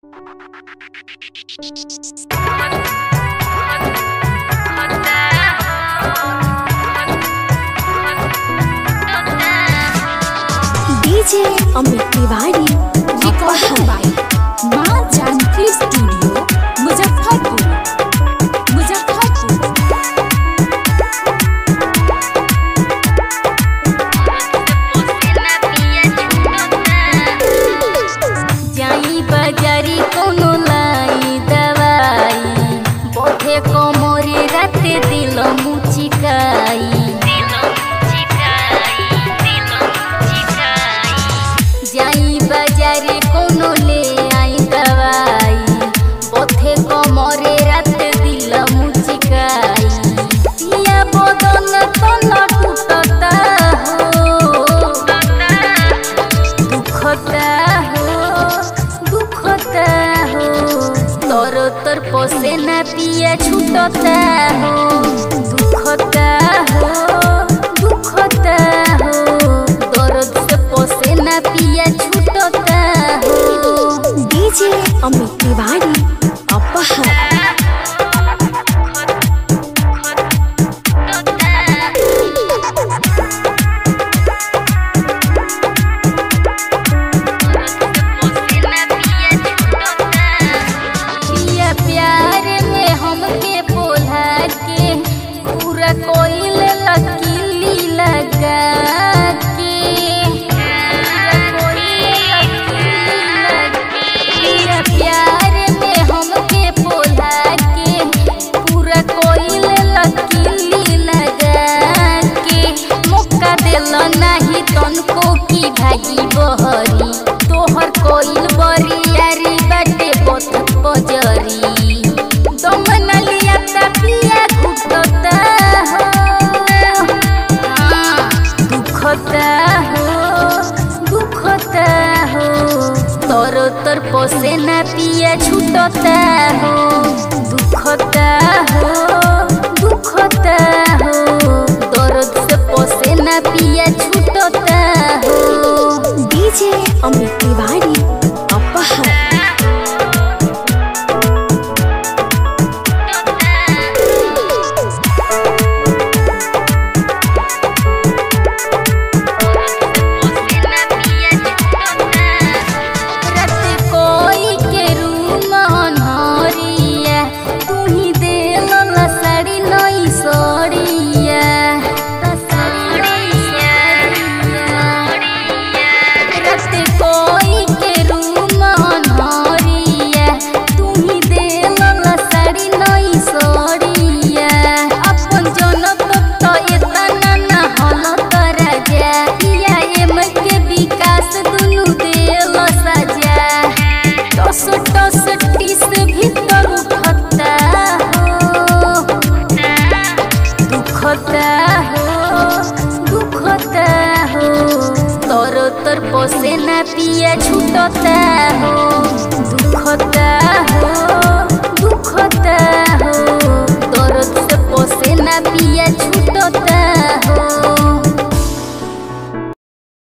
DJ Amit Tiwari recording by Maa Janki studio Muzaffarpur Muzaffarpur जाई बाजारी कोनो लाई दवाई बोथे कोमरे राते दिल मुचिकाई जाई बाजारे कोनो ले आई दवाई बोथे कोमरे राते दिल मुचिकाई पिया बदन तन टूटता हो दुखता हो दुखता हो तोर तोर पोसे ना पिया छूटता हो दुखता हो दुखता हो दर्द से पोसे ना पिया छूटता हो डीजे अमित तिवारी अपहर पिया प्यार में हमके बोला के पूरा कोइल लकीली लगा के पूरा कोइल लकीली लगा पिया प्यार में हमके बोला के पूरा कोइल लकीली लगा के मौका दिल नाही तनको की भागी बहरी तोहर कोइल बरियारी बाटे बथत बजरी दम न लिया ता पिया घुटता हो हाँ, दुखता हो दुखता हो तोर तोर पोसे ना पिया छूटता हो दुखता हो दुखता हो दर्द से पोसे ना पिया छूटता हो डीजे अमित तिवारी अपहर रत कोई के रूम अनहरिया तू ही देल ला साड़ी नई सड़िया रत कोई के रूम अनहरिया तू ही देल ला साड़ी नई सड़िया अपन जनत तो एतना ना हल तरा जा पिया एम के विकास दुनु देल सजा टस टस टिस भीतर उठता हो दुखता हो दुखता हो तोर तोर पोसे ना पिया छूटता